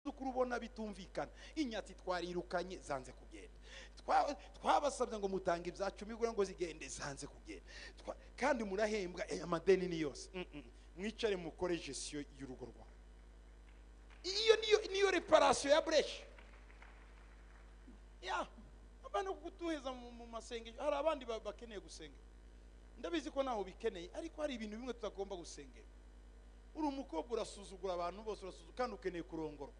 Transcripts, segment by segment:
amakuru ubona bitumvikana inyatsi twarirukanye zanze kugenda twabasabye ngo mutange ibya cumi ngo zigende zanze kugenda kandi murahembwa amadeni ni yose mwicare mukore gesiyo y'urugo rwawe iyo niyo reparasiyo ya bureshi abantu kutuheza mu masengesho hari abandi bakeneye gusenga ndabizi ko ntaho bikeneye ariko hari ibintu bimwe tutagomba gusengera uri umukobwa urasuzugura abantu bose urasuzugura kandi ukeneye kurongorwa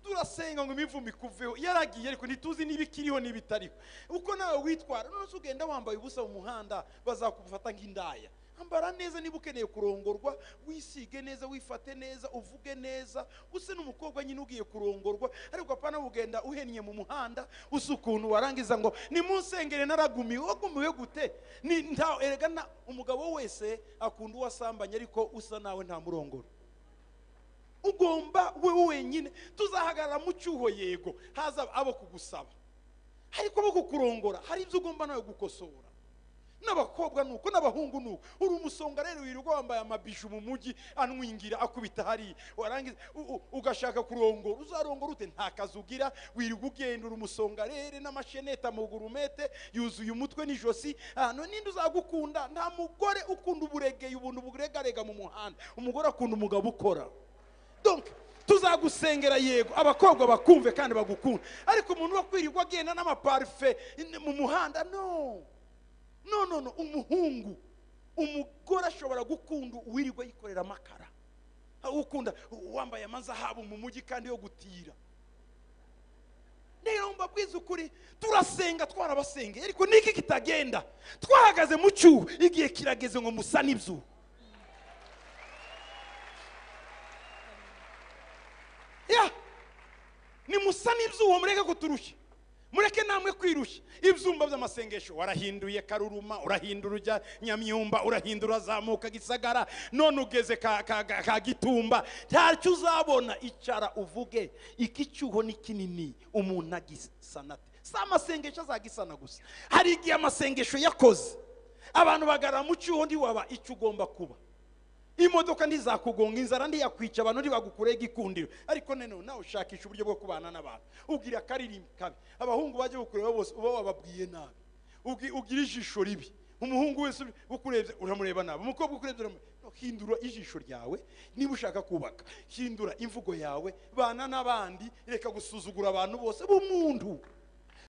turasenga ngo imivumo ikuveho yaragiye ariko ntituzi niba ikiriho niba itariho uko nawe witwara none ugenda wambaye ubusa mu muhanda bazakufata nk'indaya ambara neza niba ukeneye kurongorwa wisige neza wifate neza uvuge neza use n'umukobwa nyine ugiye kurongorwa ariko apana ugenda uhennye mu muhanda usa ukuntu warangiza ngo nimusengere naragumiwe wagumiwe gute erega umugabo wese akunda uwasambanye ariko usa nawe ntamurongoro ugomba we wenyine tuzahagarara mu cyuho yego haza abo kugusaba ariko abo kukurongora hari ibyo ugomba nawe gukosora n'abakobwa nuko n'abahungu nuko uri umusonga rero wirirwa wambaye amabiju mu mujyi anwingira akubita hariya warangiza ugashaka kurongora uzarongora ute nta kazi ugira wirirwa ugenda uri umusonga rero n'amashenete amugurumete yuzuye umutwe n'ijosi ahantu ninde uzagukunda nta mugore ukunda uburegeye ubuntu buregarega mu muhanda umugore akunda umugabo ukora tuzagusengera yego abakobwa bakumve kandi bagukunda ariko umuntu wo kwirirwa agenda n'amaparufe mu muhanda no no no no umuhungu umugore ashobora gukunda uwirirwa yikorera amakara ukunda wambaye amazahabu mu mujyi kandi yo gutira rero mbabwiza ukuri turasenga twarabasengeye ariko niki kitagenda twahagaze mu cyuho igihe kirageze ngo musa n'ibyo ni musa n'ibyuho mureke kuturushya mureke namwe kwirushya ibyumba by'amasengesho warahinduye karuruma urahindura ujya nyamyumba urahindura zamuka gisagara none ugeze ka gitumba ntacyo uzabona icara uvuge iki cyuho ni kinini umuntu agisanate si amasengesho azagisana gusa hari igihe amasengesho yakoze abantu bagarara mu cyuho ntiwaba icyo ugomba kuba imodoka ntizakugonga inzara ntiyakwica abantu ntibagukurege igikundiro ariko noneho nawe ushakisha uburyo bwo kubana n'abantu ubwira akaririmbo kabi abahungu bajya bukureba bose uba wababwiye nabi ugira ijisho ribi umuhungu wese ukurebye uramureba nabi umukobwa ukurebye uramureba hindura ijisho ryawe niba ushaka kubaka hindura imvugo yawe bana n'abandi reka gusuzugura abantu bose b'umuntu